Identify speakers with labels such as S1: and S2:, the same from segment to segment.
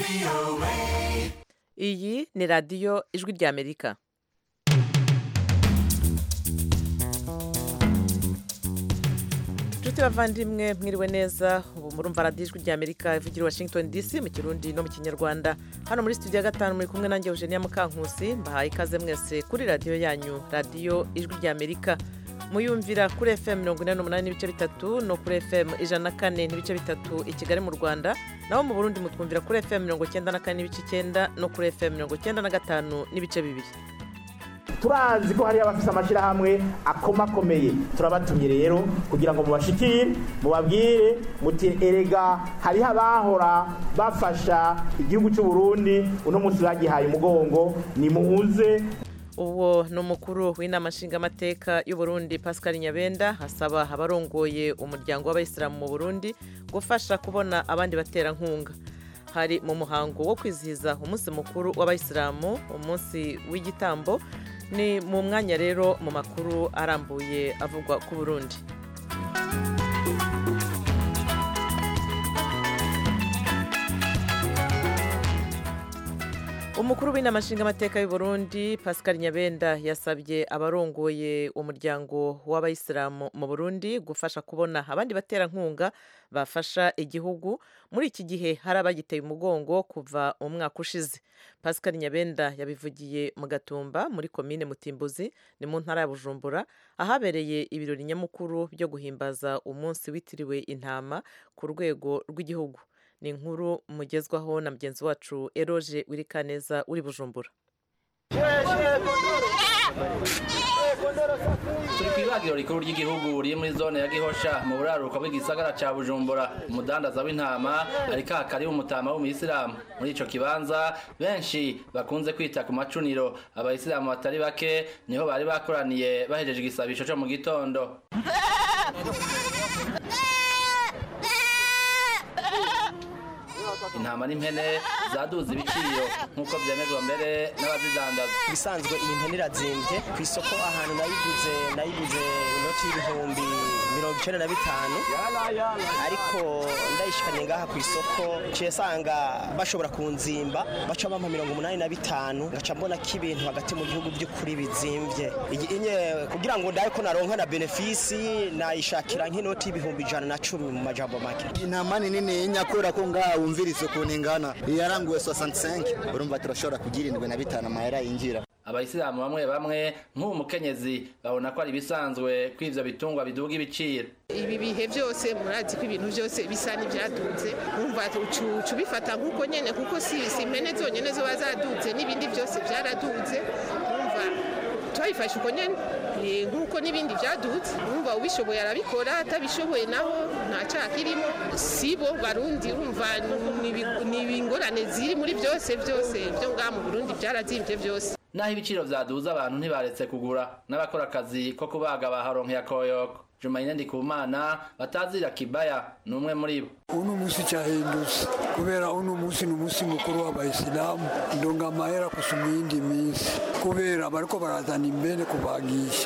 S1: iyi ni radiyo ijwi ry'amerika inshuti bavandimwe mwiriwe neza ubu murumva radiyo ijwi ry'amerika ivugira i washington dc mu kirundi no mu kinyarwanda hano muri studio ya gatanu muri kumwe nanjye eugenia mukankusi mbahaye ikaze mwese kuri radiyo yanyu radiyo ijwi ry'amerika muyumvira kuri fm mirongo inani n'umunani n'ibice bitatu no kuri fm ijana na kane n'ibice bitatu i kigali mu rwanda naho mu burundi mutwumvira kuri fm mirongo icyenda na kane n'ibice icyenda no kuri fm mirongo icyenda na gatanu n'ibice bibiri
S2: turazi ko hariyo abafite amashyirahamwe akomakomeye turabatumye rero kugira ngo mubashikire mubabwire muti erega hariho abahora bafasha igihugu cy'u Burundi uno munsi bagihaye umugongo nimuze
S1: uwo ni umukuru w'inama nshingamateka y'u Burundi Pascal Nyabenda asaba abarongoye umuryango w'abayisilamu mu Burundi gufasha kubona abandi baterankunga hari mu muhango wo kwizihiza umunsi mukuru w'abayisilamu umunsi w'igitambo ni mu mwanya rero mu makuru arambuye avugwa ku Burundi umukuru w'inama nshingamateka y'u Burundi Pascal Nyabenda yasabye abarongoye umuryango w'abayisilamu mu Burundi gufasha kubona abandi baterankunga bafasha igihugu muri iki gihe hari abagiteye umugongo kuva umwaka ushize Pascal Nyabenda yabivugiye mu Gatumba muri komine Mutimbuzi ni mu ntara ya Bujumbura ahabereye ibirori nyamukuru byo guhimbaza umunsi witiriwe intama ku rwego rw'igihugu ni inkuru mugezwaho na mugenzi wacu eroge wirikaneza uri bujumbura
S3: turi ku ibagiro rikuru ry'igihugu riri muri zone ya gihosha mu buraruko bw'igisagara ca bujumbura umudandaza w'intama ariko hakari umutama w'umuyisilamu muri ico kibanza benshi bakunze kwita ku macuniro abayisilamu batari bake niho bari bakoraniye bahejeje igisabisho co mu gitondo intama n'impene zaduze ibiciro nk'uko byemezwa mbere n'abazidandaza
S4: ibisanzwe iyi mpene irazimbye ku isoko ahantu nayiguze nayiguze inoti y'ibihumbi mirongo icyenda na bitanu ariko ndayishikanye ngaha ku isoko ciye sanga bashobora kunzimba baca bampa mirongo umunani na bitanu ngaca mbona ko ibintu hagati mu gihugu by'ukuri bizimvye inye kugira ngo ndaye ko naronka na benefisi nayishakira nk'inoti y'ibihumbi ijana na cumi mu majambo make
S5: intama ni nini nyakura ko ngaha wumviriza ukuntu ingana yaranguwe 65 urumva turashobora kugira indwi na bitanu amahera yinjira
S3: abayisilamu bamwe bamwe nk'ubu mukenyezi babona ko ari ibisanzwe ko ivyo bitungwa biduga ibiciro
S6: ibi bihe byose murazi ko ibintu byose bisa n'ibyadutse wumva ucu bifata nk'uko nyene kuko si si impene zonyene zoba zadutse n'ibindi byose byaradutse wumva twabifashe uko nyene nk'uko n'ibindi byadutse wumva ubishoboye arabikora atabishoboye naho nta cyaha kirimo sibo barundi urumva ni ibingorane ziri muri byose byose byo ngaha mu burundi byarazimbye byose
S3: naho ibiciro vyaduze abantu ntibaretse kugura n'abakora akazi ko kubaga baharonkeye akoyoko Jumaine Ndikumana batazira kibaya ni umwe muri bo
S7: uno musi cyahindutse kubera uno musi ni umunsi mukuru w'abayisilamu ndonga amahera kusumba iyindi minsi kubera bariko barazana imbene kubagisha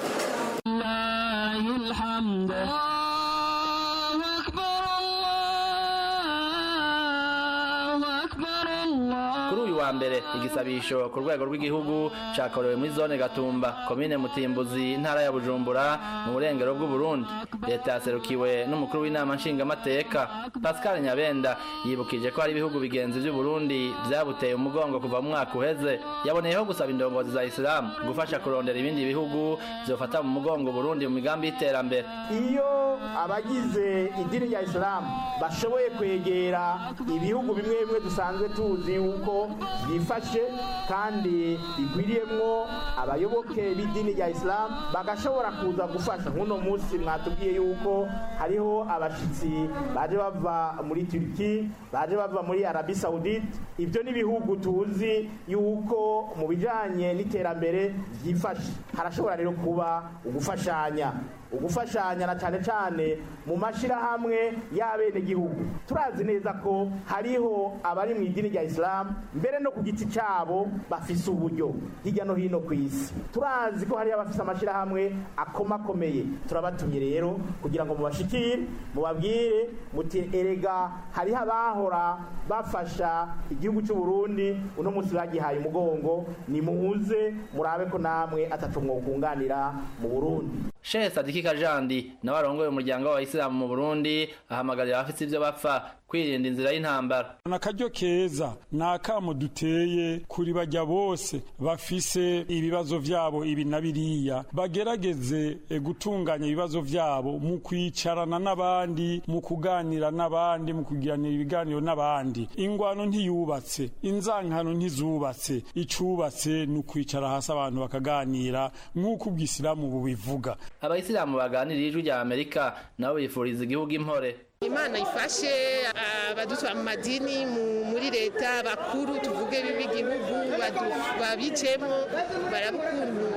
S3: kuri uyu wa mbere igisabisho ku rwego rw'igihugu cakorewe muri zone gatumba komine mutimbuzi intara ya bujumbura mu burengero bw'uburundi leta yaserukiwe n'umukuru w'inama nshingamateka pascal nyabenda yibukije ko hari ibihugu bigenzi by'uburundi vyabuteye umugongo kuva mu mwaka uheze yaboneyeho gusaba indongozi za isilamu gufasha kurondera ibindi bihugu vyofata mu mugongo burundi mu migambi y'iterambere
S2: iyo abagize idini rya isilamu bashoboye kwegera ibihugu bimwe bimwe dusanzwe tuzi yuko byifashe kandi bigwiriyemwo abayoboke b'idini rya isilamu bagashobora kuza gufasha nk'uno munsi mwatubwiye yuko hariho abashitsi baje bava muri turiki baje bava muri arabi saudite ibyo ni ibihugu tuzi yuko mu bijanye n'iterambere byifashe harashobora rero kuba ugufashanya ugufashanya na cyane cyane mu mashyirahamwe y'abenegihugu turazi neza ko hariho abari mu idini rya isilamu mbere no ku giti cyabo bafise uburyo hirya no hino ku isi turazi ko hariho abafise amashyirahamwe akomakomeye turabatumye rero kugira ngo mubashikire mubabwire muti erega hariho abahora bafasha igihugu cy'u Burundi uno munsi bagihaye umugongo nimuze murabe ko namwe atatu mwokunganira mu Burundi
S3: Sheikh Sadiki Kajandi nawe arongoye umuryango w'abayisilamu mu Burundi ahamagarira abafite ivyo bapfa kwirinda inzira y'intambara
S8: nakaryo keza nakamo duteye kuri bajya bose bafise ibibazo vyabo ibi na biriya bagerageze e, gutunganya ibibazo vyabo mu kwicarana n'abandi mu kuganira n'abandi mu kugiranira ibiganiro n'abandi ingwano ntiyubatse inzankano ntizubatse icubatse ni ukwicara hasi abantu bakaganira nk'uko ubwisilamu bubivuga
S3: abayisilamu baganiriye ijwi rya Amerika nabo bifuriza igihugu impore
S6: imana ifashe abadutwara mu madini muri leta bakuru tuvuge b'igihugu babicemo baraba ukuntu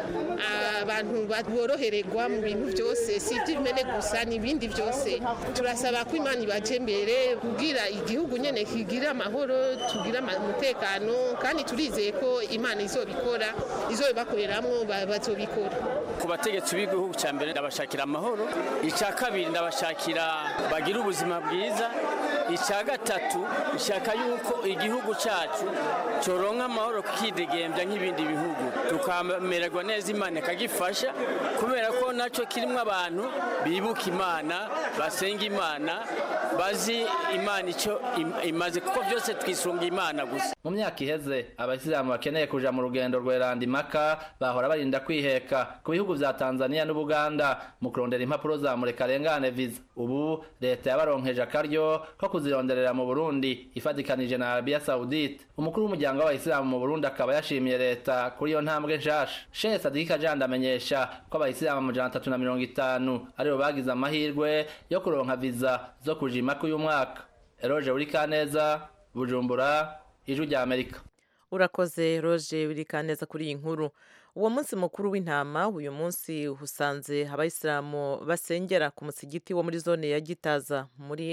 S6: abantu borohererwa mu bintu byose si iby'imene gusa n'ibindi byose turasaba ko imana ibaje imbere kubwira igihugu nyine kigira amahoro tugira umutekano kandi turizeye ko imana izobikora izobibakoreramo bazobikora
S9: ku bategetsi b'igihugu cya mbere ndabashakira amahoro icya kabiri ndabashakira bagira ubuzima bwiza icya gatatu ishaka yuko igihugu cyacu cyoronka amahoro kikidegembya nk'ibindi bihugu tukamererwa neza imana ikagifasha kubera ko nacyo kirimo abantu bibuka imana basenga imana bazi imana icyo imaze kuko byose twisunga imana gusa
S3: mu myaka iheze abayisilamu bakeneye kuja mu rugendo rweranda imaka bahora barinda kwiheka ku bihugu vya tanzania n'ubuganda mu kurondera impapuro za murekarengane viza ubu leta yabaronkeje akaryo ko kuzironderera mu burundi ifatikanije na arabiya saudite umukuru w'umuryango w'abayisilamu mu burundi akaba yashimiye leta kuri iyo ntambwe nshasha shehe sadiki kajanda amenyesha ko abayisilamu amajana atatu na mirongo itanu aribo bagize amahirwe yo kuronka viza zo kuja imaka uyu mwaka eroje uri kaneza bujumbura ijwi rya amerika
S1: urakoze roje wirikaneza kuri iyi nkuru uwo munsi mukuru w'intama uyu munsi usanze abayisilamu basengera ku musigiti wo muri zone ya gitaza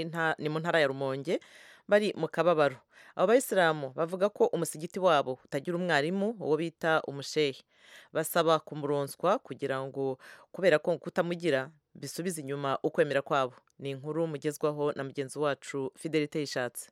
S1: ni mu ntara ya rumonge bari mu kababaro abo bayisilamu bavuga ko umusigiti wabo utagira umwarimu uwo bita umushehe basaba kumuronswa kugira ngo kubera ko kutamugira bisubize inyuma ukwemera kwabo ni inkuru mugezwaho na mugenzi wacu fidelite yishatse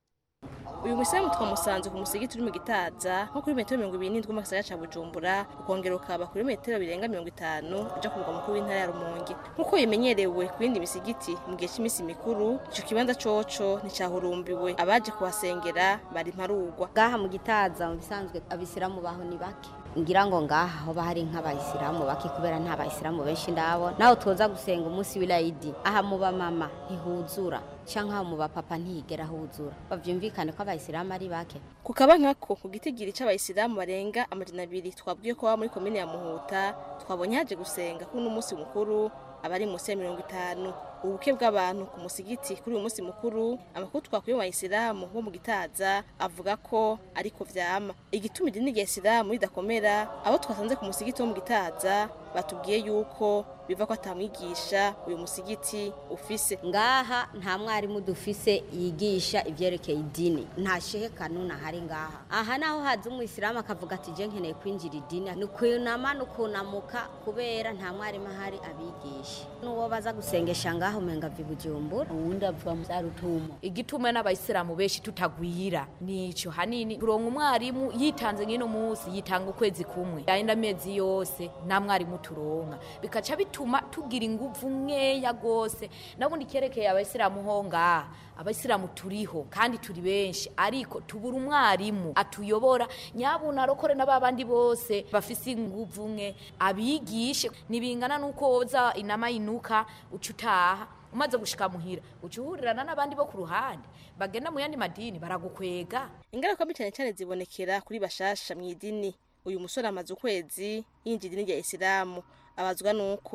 S10: uyu musilamu twamusanze ku musigiti uri mu gitaza nko kuri metero mirongo ibiri n'indwi mu gisagara ca bujumbura ukongera ukaba kuri metero birenga mirongo itanu uja ku mugwa mukuru w'intara ya rumonge nk'uko bimenyerewe ku yindi misigiti mu gihe c'imisi mikuru ico kibanza coco nticahurumbiwe abaje kuhasengera bari mparugwa
S11: ngaha mu gitaza mu bisanzwe abisilamu baho ni bake ngira ngo ngaha hoba hari nk'abayisilamu bake kubera nta bayisilamu benshi ndabo naho twoza gusenga umunsi w'irayidi aha mu bamama ntihuzura canke mu bapapa ntihigera huzura bavyumvikane ko abayisilamu ari bake
S10: ku kaba nkako ku gitigiri c'abayisilamu barenga amajana abiri twabwiye ko baba muri komine ya muhuta twabonye haje gusenga kuri uno munsi mukuru abari munsi ya mirongo itanu ubuke bw'abantu ku musigiti kuri uyu munsi mukuru amakuru twakuye mu bayisilamu bo mu gitaza avuga ko ariko vyama igituma idini rya isilamu ridakomera abo twasanze ku musigiti wo mu gitaza batubwiye yuko biva ko atamwigisha uyu musigiti ufise
S11: ngaha nta mwarimu dufise yigisha ivyerekeye idini nta shehe kanuni ahari ngaha aha naho haza umuyisilamu akavuga ati je nkeneye kwinjira idini ni ukunama ni ukunamuka kubera nta mwarimu ahari abigisha n'uwo baza gusengesha ngaha umenga vi bujumbura
S12: uwundi avuga mu vyarutumo igituma n'abayisilamu benshi tutagwira nico hanini turonka umwarimu yitanze ngino musi yitanga ukwezi kumwe yayindi amezi yose nta mwarimu turonka bikaca bituma tugira inguvu nkeya gose nabundi kerekeye abayisilamu ho ngaha abayisilamu turiho kandi turi benshi ariko tubura umwarimu atuyobora nyabuna arokore n'ababandi bose bafise inguvu nke abigishe nibingana nuko woza inama yinuka uca utaha umaze gushika muhira uca uhurirana n'abandi bo ku ruhande bagenda mu yandi madini baragukwega
S10: ingaruka mbi cyane cyane zibonekera kuri bashasha mu idini uyu musore amaze ukwezi yinjira idini rya isilamu abazwa nuko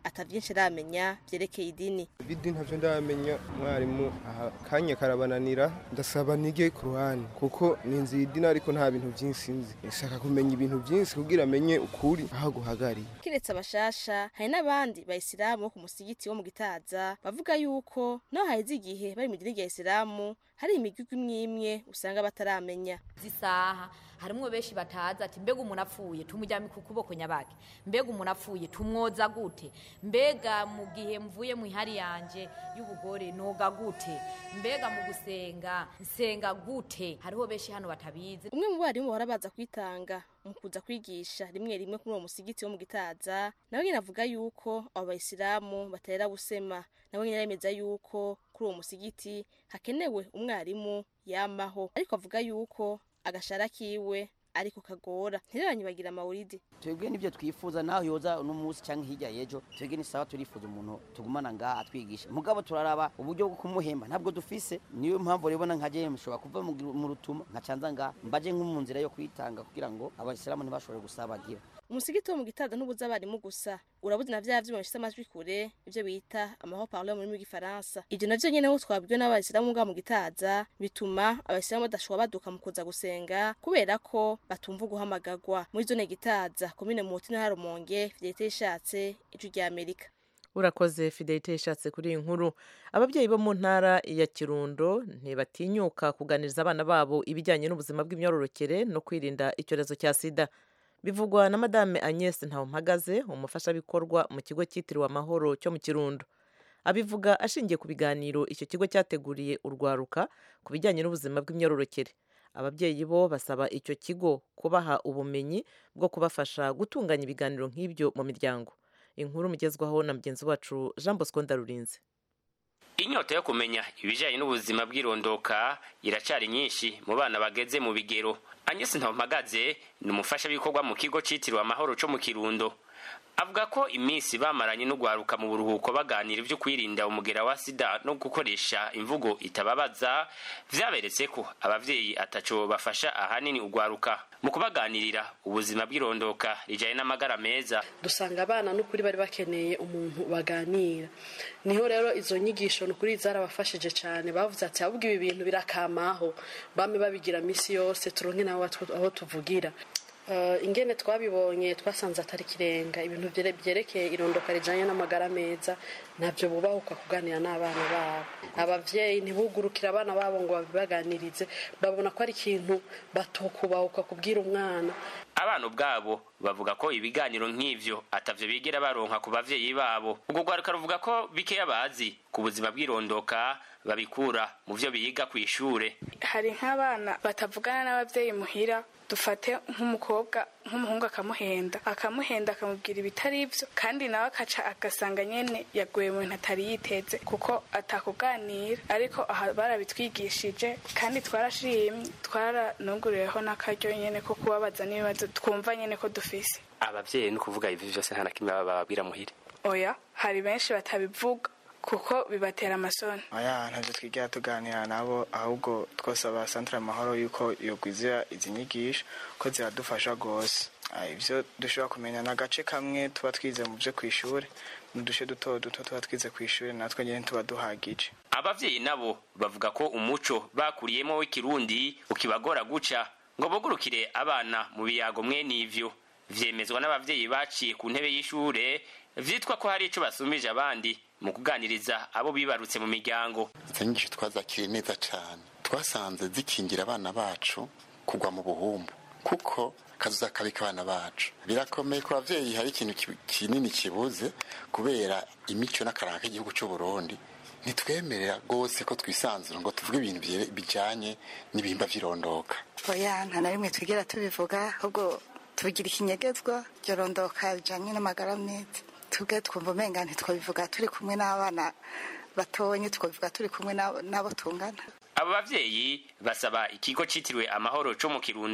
S10: atavyinshi aramenya vyerekeye idini
S13: bidi ntavyo ndamenya mwarimu aha kanya karabananira ndasaba nige ku ruhande kuko ninzi idini ariko nta bintu vyinshi nzi nshaka kumenya ibintu vyinshi kugira amenye ukuri aho guhagariye
S10: kiretse abashasha hari n'abandi bayisilamu bo ku musigiti wo mu gitaza bavuga yuko naho haheze igihe bari mu idini rya isilamu hari imigwi imwe imwe usanga bataramenya
S12: zisaha harimwo benshi batazi ati mbega umuntu apfuye tumujyame ku kuboko nyabaki mbega umuntu apfuye tumwoza gute mbega mu gihe mvuye mu ihari yanje y'ubugore noga gute mbega mu gusenga nsenga gute hariho benshi hano batabizi
S10: umwe mu barimu bahora baza kwitanga mu kuza kwigisha rimwe rimwe kuri uwo musigiti wo mu gitaza nawe nyine avuga yuko abo bayisilamu batera gusema nawe nyine aremeza yuko kuri uwo musigiti hakenewe umwarimu yamaho ariko avuga yuko agashara kiwe ariko kagora ntireranye bagira amawuridi
S14: twebwe nibyo twifuza naho yoza uno munsi cyangwa hirya y'ejo twebwe ni sawa turifuza umuntu tugumana ngaha atwigisha mugabo turaraba uburyo bwo kumuhemba ntabwo dufise niyo mpamvu rero nka je mushobora kuva mu rutuma nkacanza ngaha mbaje nko mu nzira yo kwitanga kugira ngo abasilamu ntibashobore gusabagira
S10: umusigiti wo mu gitaza ntubuza abarimu gusa urabuze na vya vyuma bifise amajwi kure ivyo bita amaho parle mu rurimi rw'igifaransa ivyo navyo nyene ho twabwiwe n'abayisilamu ngaha mu gitaza bituma abayisilamu badashobora baduka mu kuza gusenga kubera ko batumva guhamagagwa muri zone gitaza komine muti na rumonge fidelite ishatse ijwi rya amerika
S1: urakoze fidelite ishatse kuri iyi nkuru ababyeyi bo mu ntara ya kirundo ntibatinyuka kuganiriza abana babo ibijyanye n'ubuzima bw'imyororokere no kwirinda icyorezo cya sida bivugwa na madame agnes ntawumpagaze umufashabikorwa mu kigo cyitiriwe amahoro cyo mu kirundo abivuga ashingiye ku biganiro icyo kigo cyateguriye urwaruka ku bijyanye n'ubuzima bw'imyororokere ababyeyi bo basaba icyo kigo kubaha ubumenyi bwo kubafasha gutunganya ibiganiro nk'ibyo mu miryango inkuru mugezwaho na mugenzi wacu jean bosco ndarurinze
S15: inyota yo kumenya ibijyanye n'ubuzima bw'irondoka iracyari nyinshi mu bana bageze mu bigero anyesi ntampagaze ni umufashabikorwa mu kigo cyitiriwe amahoro cyo mu kirundo avuga ko iminsi bamaranye no guharuka mu buruhuko baganira ibyo kwirinda umugera wa sida no gukoresha imvugo itababaza vyaberetse ko abavyeyi ataco bafasha ahanini ugwaruka mu kubaganirira ubuzima bw'irondoka rijanye n'amagara meza
S16: dusanga abana n'ukuri bari bakeneye umuntu baganira niho rero izo nyigisho n'ukuri zarabafashije cyane bavuze ati ahubwo ibi bintu birakamaho bame babigira misi yose turonke nabo aho tuvugira ingene twabibonye twasanze atari kirenga ibintu byerekeye irondoka rijyanye n'amagara meza ntabyo bubahuka kuganira n'abana babo ababyeyi ntibugurukire abana babo ngo babibaganirize babona ko ari ikintu batokubahuka kubwira umwana
S15: abana ubwabo bavuga ko ibiganiro nk'ivyo atavyo bigera baronka ku bavyeyi babo ubwo rwaruka ruvuga ko bikeya bazi ku buzima bw'irondoka babikura mu vyo biga kw'ishure
S17: hari nk'abana batavugana n'abavyeyi muhira dufate nk'umukobwa nk'umuhungu akamuhenda akamuhenda akamubwira ibitari ibyo kandi nawe akaca agasanga nyene yaguye mu bintu atari yiteze kuko atakuganira ariko aha barabitwigishije kandi twarashimye twaranuguriyeho n'akaryo nyene ko kubabaza n'ibibazo twumva nyene ko dufise
S15: abavyeyi ni ukuvuga ivi vyose nta na kimwe bababwira muhira
S17: oya hari benshi batabivuga kuko bibatera amasoni
S18: oya ntabyo twigera tuganira nabo ahubwo twosaba santire amahoro yuko yogwizira izi nyigisho ko ziradufasha rwose ibyo dushobora kumenya ni agace kamwe tuba twize mu byo ku ishuri n'uduce duto duto tuba twize ku ishuri natwe nyine tuba duhagije
S15: abavyeyi nabo bavuga ko umuco bakuriyemo w'ikirundi ukibagora guca ngo bugurukire abana mu biyago mwene ivyo vyemezwa n'abavyeyi baciye ku ntebe y'ishure vyitwa ko hari ico basumije abandi mu kuganiriza abo bibarutse mu miryango
S19: izo nyigisho twazakiriye neza cyane twasanze zikingira abana bacu kugwa mu buhumbu kuko kazuza kabika abana bacu birakomeye ku bavyeyi hari ikintu kinini kibuze kubera imico n'akaranga k'igihugu cy'u Burundi ntitwemerera rwose ko twisanzura ngo tuvuge ibintu bijanye n'ibihimba vy'irondoka
S20: oya nta na rimwe twigera tubivuga ahubwo tubigira ikinyegezwa ryorondoka rijanye n'amagara meza tubwe twumva umenga ntitwabivuga turi kumwe n'abana batonye twabivuga turi kumwe n'abo tungana
S15: abo bavyeyi basaba ikigo citiriwe amahoro co mu kirundo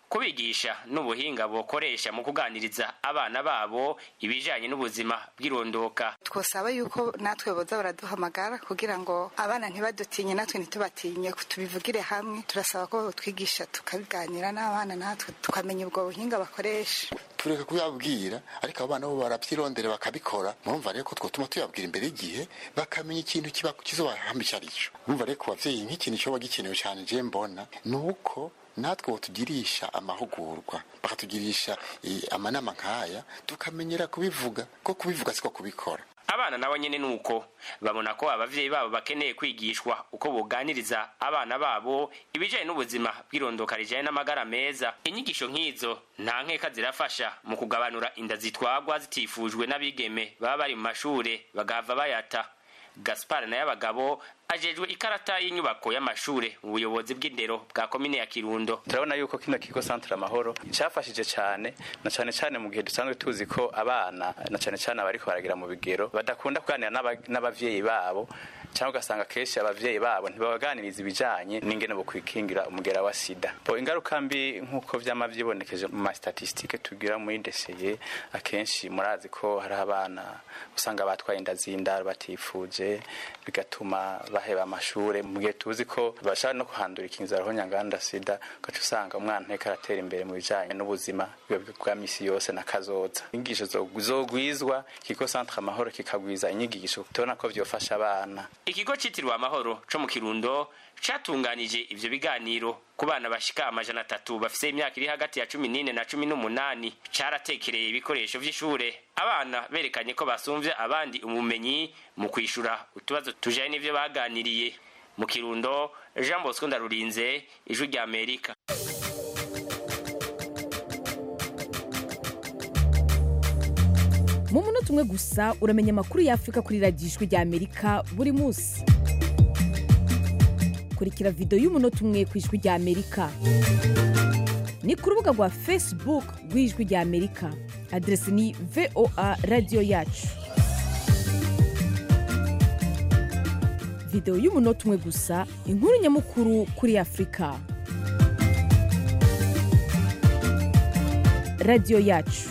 S15: kubigisha n'ubuhinga bokoresha mu kuganiriza abana babo ibijanye n'ubuzima bw'irondoka
S20: twosaba yuko natwe boza baraduhamagara kugira ngo abana ntibadutinye natwe ntitubatinye tubivugire hamwe turasaba ko twigisha tukabiganira n'abana natwe tukamenya ubwo buhinga bakoresha
S19: tureka kuyabwira ariko abana bo barabyirondera bakabikora murumva rero ko twotuma tuyabwira imbere y'igihe bakamenya ikintu kiba kizobahamba icyo ari cyo murumva rero ku babyeyi nk'ikintu cyoba gikenewe cyane je mbona ni uko natwe botugirisha amahugurwa bakatugirisha amanama nk'aya tukamenyera kubivuga ko kubivuga siko kubikora
S15: abana nabo nyene nuko babona ko abavyeyi babo bakeneye kwigishwa uko boganiriza abana babo ibijanye n'ubuzima bw'irondoka rijanye n'amagara meza inyigisho nk'izo nta nkeka zirafasha mu kugabanura inda zitwagwa zitifujwe n'abigeme baba bari mu mashure bagahava bayata gaspar nayo abagabo ajejwe ikarata y'inyubako y'amashure mu buyobozi bw'indero bwa komine ya kirundo
S21: turabona yuko kino kigo centre amahoro cyafashije cyane na cyane cyane mu gihe dusanzwe tuzi ko abana na cyane cyane abariko baragira mu bigero badakunda kuganira n'abavyeyi babo cyangwa ugasanga kenshi abavyeyi babo ntibabaganiriza ibijanye n'ingene bokwikingira umugera wa sida bo ingaruka mbi nk'uko vyama vyibonekeje mu mastatistike tugira muri ndeseye akenshi murazi ko hari abana usanga batwaye inda z'indaro batifuje bigatuma baheba amashure mu gihe tuzi ko bashaka no kuhandura ikinzara nyanganda sida ugaca usanga umwana nteko aratera imbere mu bijanye n'ubuzima bwa misi yose na kazoza inyigisho zogwizwa ikigo centre amahoro kikagwiza inyigisho tubona ko vyofasha abana
S15: ikigo citiriwe amahoro co mu kirundo catunganije ivyo biganiro ku bana bashika amajana atatu bafise imyaka iri hagati ya cumi n'ine na cumi n'umunani caratekereye ibikoresho vy'ishure abana berekanye ko basumvye abandi umumenyi mu kwishura utubazo tujanye n'ivyo baganiriye mu kirundo jean bosco ndarurinze ijwi rya amerika
S22: mu munota umwe gusa uramenya amakuru y'afurika kuri radiyo ijwi rya amerika buri munsi kurikira videwo y'umunota umwe ku ijwi rya amerika ni ku rubuga rwa facebook rw'ijwi rya amerika aderesi ni voa radiyo yacu videwo y'umunota umwe gusa inkuru nyamukuru kuri afurika radiyo yacu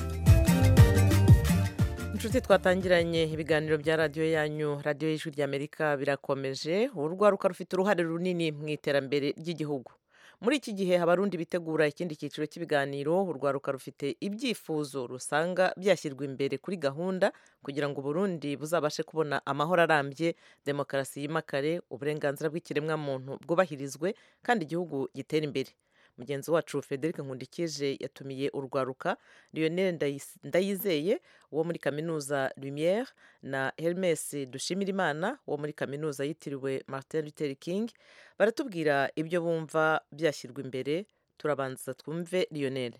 S1: inshuti twatangiranye ibiganiro bya radiyo yanyu radiyo y'ijwi ry'amerika birakomeje urwaruka rufite uruhare runini mu iterambere ry'igihugu muri iki gihe abarundi bitegura ikindi cyiciro cy'ibiganiro urwaruka rufite ibyifuzo rusanga byashyirwa imbere kuri gahunda kugira ngo uburundi buzabashe kubona amahoro arambye demokarasi yimakare uburenganzira bw'ikiremwamuntu bwubahirizwe kandi igihugu gitera imbere mugenzi wacu frederic nkundikije yatumiye urwaruka lionel ndayizeye wo muri kaminuza lumiere na hermes dushimirimana wo muri kaminuza yitiriwe martin luther king baratubwira ibyo bumva byashyirwa imbere turabanza twumve lionel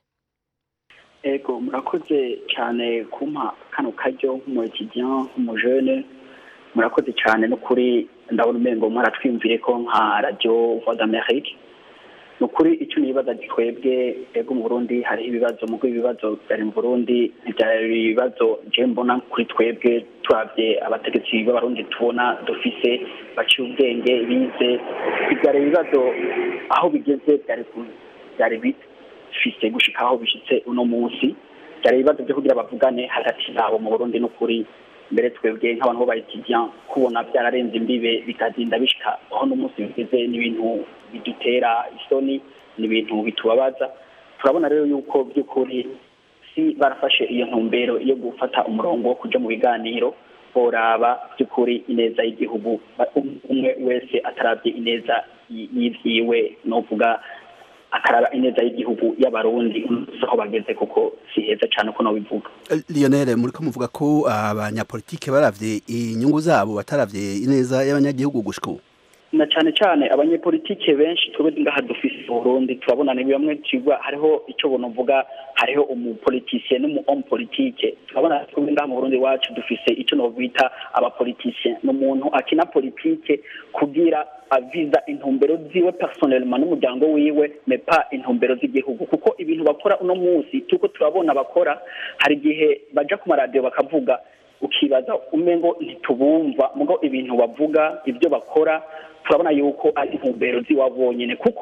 S23: ego murakoze cyane kumpa kano karyo nk'umukijyan nk'umujene murakoze cyane n'ukuri ndabona umengo mwaratwimvire ko nka radiyo voix d'amerique ni ukuri icyo nibaza twebwe ego mu burundi hariho ibibazo mu ibibazo byari mu burundi ntibyari ibibazo je mbona kuri twebwe turabye abategetsi b'abarundi tubona dufise baciye ubwenge bize byari ibibazo aho bigeze byari bifise gushika aho bishitse uno munsi byari ibibazo byo kugira bavugane hagati yabo mu burundi n'ukuri mbere twebwe nk'abantu bo bayitidiyan kubona byararenze imbibe bikagenda bishika aho n'umunsi bigeze n'ibintu bidutera isoni ni ibintu bitubabaza turabona rero yuko by'ukuri si barafashe iyo ntumbero yo gufata umurongo wo kuja mu biganiro boraba by'ukuri ineza y'igihugu umwe wese atarabye ineza y'ivyiwe novuga akaraba ineza y'igihugu y'abarundi aho bageze kuko si heza cyane uko nobivuga
S24: lionel muri ko muvuga ko abanyapolitike baravye inyungu zabo bataravye ineza y'abanyagihugu gushika ubu
S23: na cyane cyane abanyepolitike benshi twebwe ngaha dufise Burundi turabona ni bamwe cigwa hariho icyo bonovuga hariho umupolitisien n'umu homme politique turabona twebwe ngaha mu Burundi wacu dufise icyo no bita abapolitisien n'umuntu akina politike kugira aviza intumbero ziwe personnellement n'umuryango wiwe mais pas intumbero z'igihugu kuko ibintu bakora uno munsi tuko turabona bakora hari igihe baja ku maradiyo bakavuga ukibaza umengo ntitubumva mugo ibintu bavuga ibyo bakora turabona yuko ari intumbero z'iwabo bonyine kuko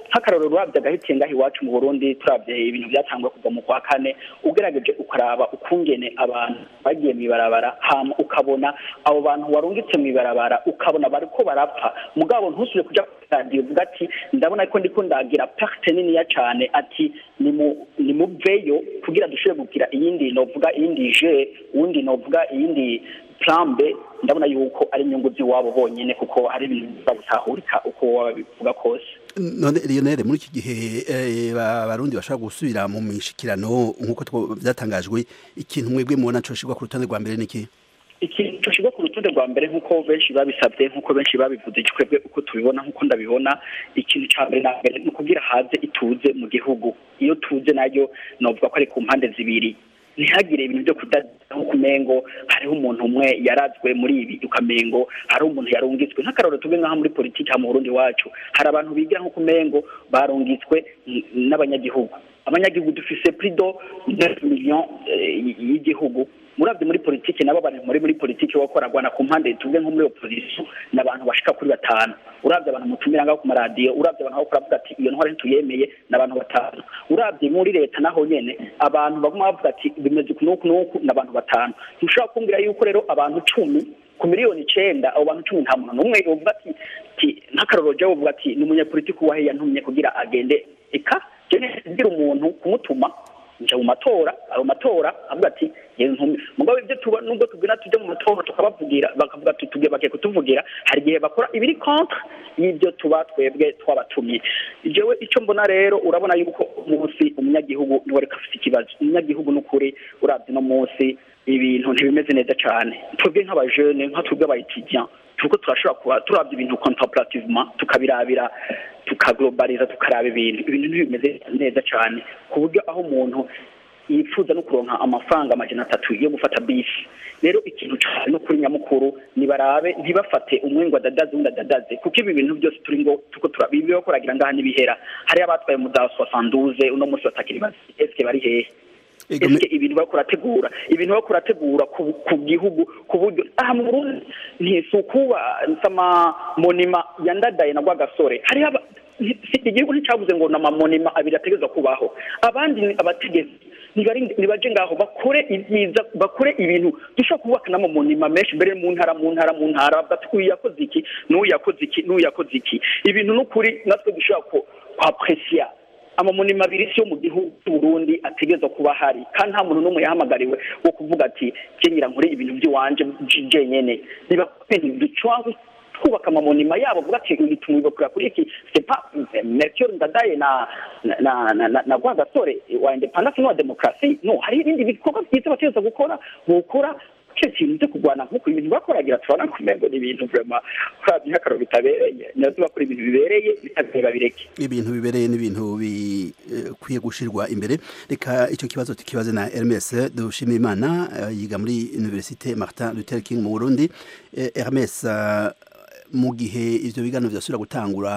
S23: nk'akarorero urabye agahitiye ngaho iwacu mu burundi turabye ibintu byatangwa kuva mu kwa kane ugerageje ukaraba ukungene abantu bagiye mu ibarabara hama ukabona abo bantu warungitse mu ibarabara ukabona bariko barapfa mugabo ntusubire kuja kuri radiyo uvuga ati ndabona ko ndiko ndagira perte niniya cane ati nimu- nimuveyo kugira dushobore kugira iyindi novuga iyindi je uwundi novuga iyindi plan B ndabona yuko ari inyungu z'iwabo bonyene kuko ari ibintu bizabutahurika uko waba bivuga kose
S24: none Lionel muri iki gihe eh, ba- abarundi bashaka gusubira mu mishikirano nk'uko two- byatangajwe ikintu mwebwe mubona coshirwa ku rutonde rwa mbere niki
S23: ikintu gishyirwa ku rutonde rwa mbere nk'uko benshi babisabye nk'uko benshi babivuze twebwe uko tubibona nk'uko ndabibona ikintu cya mbere na mbere ni ukugira haze ituze mu gihugu iyo tuze nayo navuga ko ari ku mpande zibiri ntihagire ibintu byo kudaza nk'uko umengo hariho umuntu umwe yarazwe muri ibi ukamengo hari umuntu yarungitswe nk'akarorero tuve nk'aho muri politiki ha mu burundi wacu hari abantu bigira nk'uko umengo barungitswe n- n'abanyagihugu abanyagihugu dufise prido 9 million eh, y'igihugu murabye muri politiki nabo abantu muri muri politiki wakoragwana ku mpande tuvuge nko muri opposition n'abantu bashika kuri batanu urabye abantu mutumira ngaho ku maradiyo urabye abantu bakora bavuga ati iyo ntwari ntituyemeye n'abantu batanu urabye muri leta naho nyene abantu baguma bavuga ati bimeze uku n'uku n'uku n'abantu batanu ntushobora kumbwira yuko rero abantu cumi ku miliyoni icenda abo bantu cumi nta muntu n'umwe yovuga ati ati nk'akarorero jya wovuga ati ni umunyapolitiki wahe yantumye kugira agende eka jene ngira umuntu kumutuma nja mu matora ayo matora avuga ati yewe nkumi mugabo ibyo tuba nubwo tubwira tujya mu matora tukabavugira bakavuga ati tugiye bagiye kutuvugira hari igihe bakora ibiri contre y'ibyo tuba twebwe twabatumye jewe icyo mbona rero urabona yuko umunsi umunyagihugu niwe ariko afite ikibazo umunyagihugu n'ukuri urabye no munsi ibintu ntibimeze neza cyane twebwe nk'abajene nka twebwe abayitidiyan turiko turashobora kuba turabye ibintu contemplativement tukabirabira tukaglobaliza tukaraba ibintu ibintu ntibimeze neza cyane ku buryo aho umuntu yifuza no kuronka amafaranga amajana atatu yo gufata bisi rero ikintu cyane no kuri nyamukuru nibarabe ntibafate umwe ngo adadaze undi adadaze kuko ibi bintu byose turi ngo tuko turabibiho koragira ngaha n'ibihera hari abatwaye mu za soixante uno munsi batakiri bazi eske bari hehe eske ibintu bariko barategura ibintu bariko barategura ku ku gihugu ku buryo aha mu Burundi ntisukuba nsama monima yandadaye na rwagasore hari aba si- igihugu nticavuze ngo namamonima abiri ategerezwa kubaho abandi ni abategetsi nibari- nibaje ngaho bakore ibyiza bakore ibintu dushobora kubaka n'amamonima menshi mbere mu ntara mu ntara mu ntara bavuga ati uyu yakoze iki n'uyu yakoze iki n'uyu yakoze iki ibintu n'ukuri natwe dushobora ku kwapresiya amamonima abiri si yo mu gihugu cy'u Burundi ategerezwa kuba ahari kandi nta muntu n'umwe yahamagariwe wo kuvuga ati kenyera nkore ibintu by'iwanje jenyene niba ducwanze twubaka amamonima yabo vuga ati tumwibukira kuri iki c'est pas Melchior Ndadaye na na na, na, na, na Rwagasore wa independence no wa demokrasi no hari ibindi bikorwa byiza bategerezwa gukora gukora cyo kintu cyo kurwana nk'uko ibintu bakoragira turabona kumengo ni ibintu vraiment kurabye nk'akararo bitabereye nyazo bakora ibintu bibereye bitabereye babireke
S24: ibintu bibereye n'ibintu bikwiye gushirwa imbere reka icyo kibazo tukibaze na Hermes Dushimimana eh, yiga muri Université Martin Luther King mu Burundi Eh, Hermes eh, mu gihe ivyo biganiro vyasubira gutangura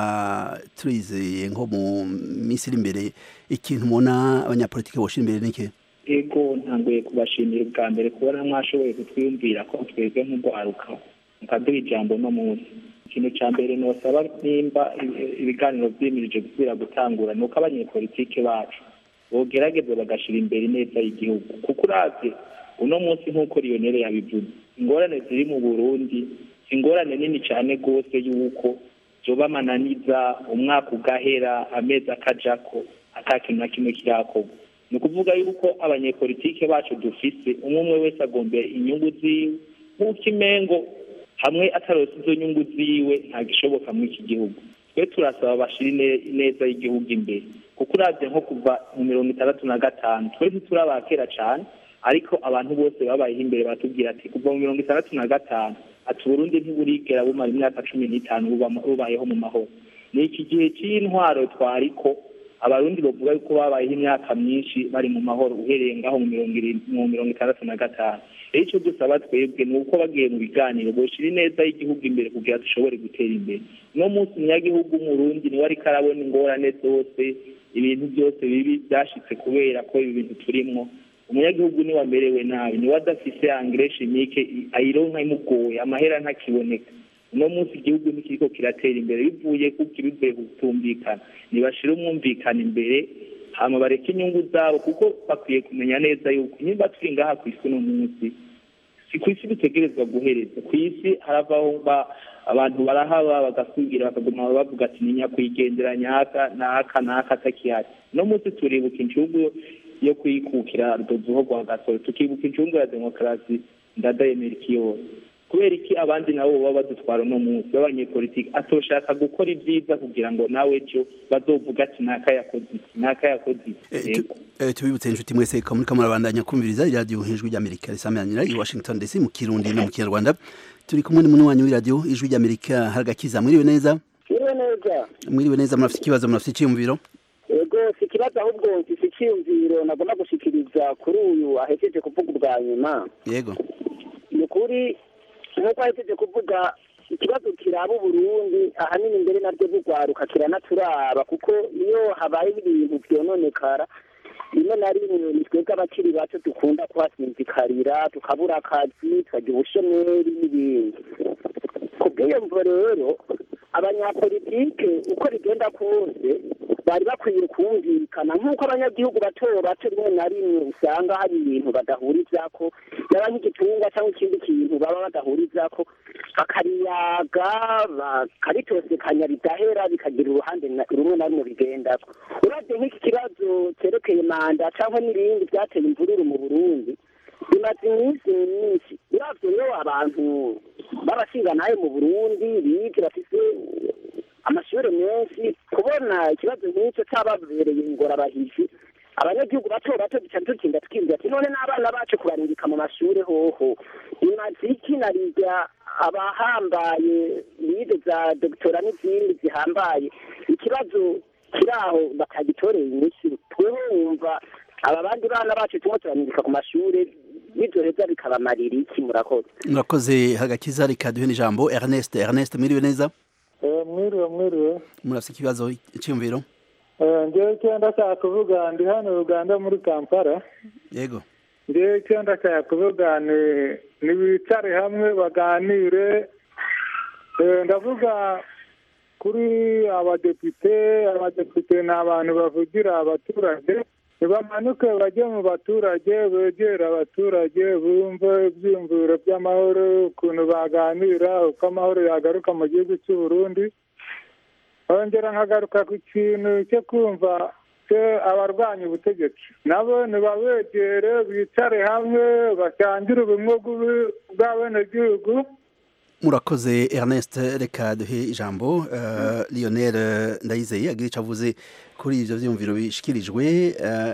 S24: turizeye nko mu minsi iri imbere ikintu mubona abanyapolitike boshira imbere niki
S2: ego ntanguye kubashimira ubwa mbere kubona mwashoboye kutwiyumvira ko twebwe nk'urwaruka mukaduha ijambo no munsi ikintu cya mbere nosaba nimba ibi- ibiganiro vyimirije gusubira gutangura ni uko abanyepolitike bacu bogerageza bagashira imbere ineza y'igihugu kuko uravye uno munsi nk'uko lionel yabivuze ingorane ziri mu burundi si ingorane nini cyane rwose y'uko zoba amananiza umwaka ugahera amezi akajako ata kintu na kimwe kirakorwa ni ukuvuga yuko abanyepolitike bacu dufise umwe umwe wese agombera inyungu ziwe nk'uko imengo hamwe atarose izo nyungu ziwe ntagishoboka muri iki gihugu twe turasaba bashira ine- ineza y'igihugu imbere kuko uravye nko kuva mu mirongo itandatu na gatanu twe ntituraba kera cane ariko abantu bose babayeho imbere batubwira ati kuva mu mirongo itandatu na gatanu ati uburundi ntiburigera bumara imyaka cumi n'itanu buba- bubayeho mu mahoro ni iki gihe cy'intwaro twariko abarundi bavuga yuko babayeho imyaka myinshi bari mu mahoro uhereye ngaho mu mirongo irindwi mu mirongo itandatu na gatanu rero icyo dusaba twebwe ni uko bagiye mu biganiro boshira ineza y'igihugu imbere kugira dushobore gutera imbere uno munsi umunyagihugu w'umurundi niwe ariko arabona ingorane zose ibintu byose bibi byashitse kubera ko ibi bintu turimwo umunyagihugu niwe amerewe nabi niwe adafise angire chimique ayironka imugoye amahera ntakiboneka uno munsi igihugu ntikiriko kiratera imbere bivuye kuko bivuye kutumvikana ntibashire umwumvikana imbere hama bareke inyungu zabo kuko bakwiye kumenya neza yuko nimba turi ngaha ku isi uno munsi si ku isi bitegerezwa guhereza ku isi haravaho ba abantu barahaba bagasubira bakaguma bavuga ati ni nyakwigendera nyaka naka naka atakihari uno munsi turibuka incungu yo kwikukira rudozuho rwa gasoro tukibuka incungu ya demokarasi ndadayemera iki yose kubera iki abandi nabo baba badutwara uno munsi b'abanyepolitiki atoshaka gukora ibyiza kugira ngo nawe ejo bazovuga ati naka yakoze iki naka yakoze iki Yego.
S24: Eh, tubibutse inshuti mwese ko muriko murabandanya kumviriza iradiyo ijwi ry'amerika risamanira i washington dc mu kirundi no mu kinyarwanda turi kumwe n'umunywanyi w'iradiyo ijwi ry'amerika haragakiza mwiriwe neza
S4: Mwiriwe neza
S24: mwiriwe neza murafite ikibazo murafite icyiyumviro
S4: ego si ikibazo ahubwo mfise icyiyumviro nagomba gushikiriza kuri uyu ahejeje kuvuga ubwa nyuma
S24: yego
S4: ni ukuri nk'uko ahejeje kuvuga ikibazo kiraba uburundi ahanini mbere naryo bugwaruka kiranaturaba kuko iyo habaye ibintu vyononekara rimwe na rimwe ni twebwe abakiri bato dukunda kuhasinzikarira tukabura akazi tukagira ubushomeri n'ibindi ku bw'iyo mvo rero abanyapolitike uko bigenda kose bari bakwiye kumvikana nk'uko abanyagihugu bato bato rimwe na rimwe usanga hari ibintu badahurizako yaba nk'igitungwa cyangwa ikindi kintu baba badahurizako bakariyaga bakaritosekanya bidahera bikagira uruhande na- rumwe na rumwe bigendako uravye nk'iki kibazo cerekeye manda cyangwa n'ibindi byateye imvururu mu burundi bimaze iminsi myinshi uravye rero abantu b'abashinganaye mu burundi bize bafise amashuri menshi kubona ikibazo nk'icyo cyababereye ingorabahizi abanyagihugu bato bato duca dutinda twibwira ati none n'abana bacu kubarungika mu mashuri hoho imaze iki na rirya abahambaye bize za dogitora n'izindi zihambaye ikibazo kiri aho batagitoreye inyishu tweho wumva aba bandi bana bacu tumwe turarungika ku mashuri bizoheza bikabamarira iki murakoze
S24: murakoze hagakiza reka duhe n'ijambo ernest ernest mwiriwe neza
S5: mwiriwe mwiriwe
S24: murafite ikibazo icyiyumviro
S5: Eh, njyewe icyo ndashaka kuvuga ndi hano uganda muri kampala
S24: yego
S5: njyewe icyo ndashaka kuvuga ni nibicare hamwe baganire Eh, ndavuga kuri abadepite abadepite ni abantu bavugira abaturage ntibamanuke bajye mu baturage begere abaturage bumve ibyiyumviro by'amahoro ukuntu baganira uko amahoro yagaruka mu gihugu cy'u Burundi nkongera nkagaruka ku kintu cyo kumva cyo abarwanya ubutegetsi nabo ntibabegere bicare hamwe basangire ubumwe bw'ubu- bw'abenegihugu
S24: murakoze ernest reka duhe ijambo uh, lionel ndayizeye agira icyo avuze kuri ibyo byiyumviro bishikirijwe uh,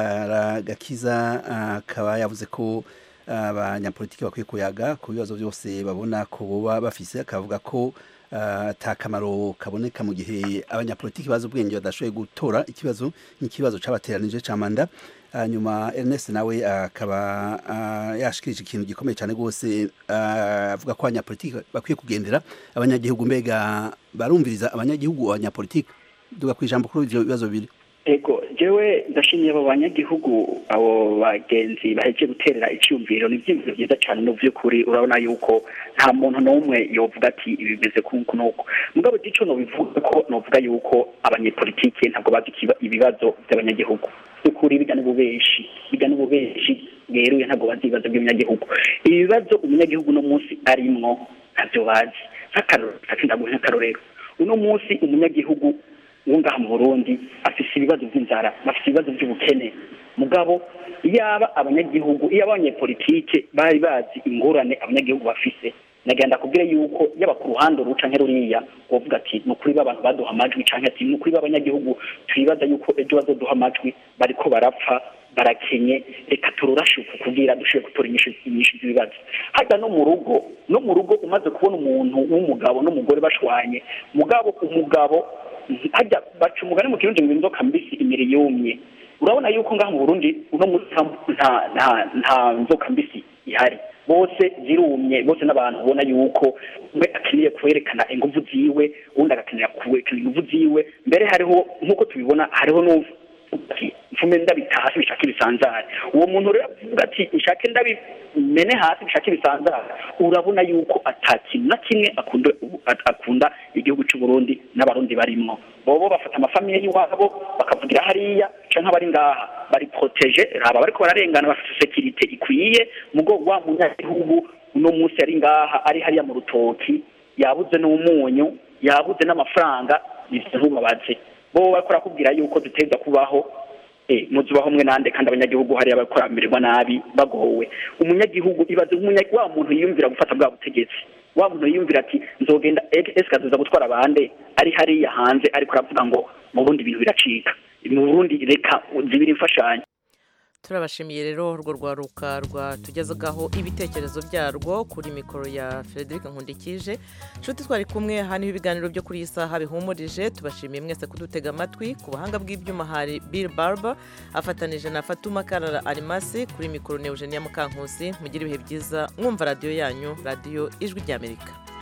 S24: haragakiza akaba yavuze ko abanyapolitiki bakwiye kuyaga ku bibazo byose babona ko boba bafise akavuga ko uh, ata kamaro kaboneka mu gihe abanyapolitiki bazi ubwenge badashoboye gutora ikibazo nk'ikibazo cabateranije ca manda hanyuma Ernest nawe akaba uh, yashikirije ikintu gikomeye cyane rwose uh, avuga ko abanyapolitiki bakwiye kugendera abanyagihugu mbega barumviriza abanyagihugu abanyapolitiki duga ku ijambo kuri ivyo bibazo bibiri
S23: ego jewe ndashimiye abo banyagihugu abo bagenzi baheje guterera icyumviro ni ibyiyumviro byiza cyane no by'ukuri urabona yuko nta muntu n'umwe yovuga ati ibi bimeze kuko nuko mugabo gico nobivuga ko novuga yuko abanyepolitike ntabwo bazi ikiba- ibibazo by'abanyagihugu by'ukuri biga n'ububeshi biga n'ububeshi bweruye ntabwo bazi ibibazo by'umunyagihugu ibibazo umunyagihugu uno munsi arimwo ntabyo bazi nk'akarorero ndaguha nk'akarorero uno munsi umunyagihugu wo ngaha mu burundi afise ibibazo by'inzara bafite ibibazo by'ubukene mugabo iyaba abanyagihugu iyo abanyepolitike bari bazi ingorane abanyagihugu bafise nagenda kubwira yuko yaba ku ruhande ruca nk'eruriya wovuga ati ni ukuri b'abantu baduha amajwi canke ati ni ukuri b'abanyagihugu twibaza yuko ejo bazoduha amajwi bariko barapfa barakenye reka tururashuku kugira dushobore gutora inyishu inyishu z'ibibazo hajya no mu rugo no mu rugo umaze kubona umuntu w'umugabo n'umugore bashwanye mugabo umugabo hajya baca umugani mu kirundi ngo inzoka mbisi imiri yumye urabona yuko ngaha mu burundi uno munsi nta nta nta nzoka mbisi ihari bose zirumye bose n'abantu ubona yuko umwe akeneye kwerekana inguvu ziwe uwundi agakenera kwerekana inguvu ziwe mbere hariho nk'uko tubibona hariho n'uvuga ati bipfume ndabita hasi bishake ibisanzare uwo muntu rero avuga ati nshake ndabimene hasi bishake ibisanzare urabona yuko atakintu na kimwe akunda akunda igihugu cy'u Burundi n'abarundi barimwo bobo bafata amafamiye y'iwabo bakavugira hariya canke abari ngaha bari protege raba bariko bararengana bafite sekirite ikwiye mugo wa munyagihugu uno munsi ari ngaha ari hariya mu rutoki yabuze n'umunyu yabuze n'amafaranga ivyo ntubabaze bo bariko barakubwira yuko duteza kubaho eh muzubaho mwe nande kandi abanyagihugu hariya bariko baramererwa nabi bagowe umunyagihugu ibaze nk'umunya- wa muntu yiyumvira gufata bwa butegetsi wa muntu yiyumvira ati nzogenda ese kazoza gutwara abande ari hariya hanze ariko aravuga ngo mu burundi ibintu biracika mu burundi reka zibiri imfashanyo
S1: turabashimiye rero urwo rwaruka rwatugezagaho ibitekerezo byarwo kuri mikoro ya frederic nkundikije nshuti twari kumwe aha niho ibiganiro byo kuri iyi saha bihumurije tubashimiye mwese kudutega amatwi ku buhanga bw'ibyuma hari bill barber afatanije na fatuma karara arimasi kuri mikoro ne eugenia mukankusi mugire ibihe byiza mwumva radiyo yanyu radiyo ijwi ry'amerika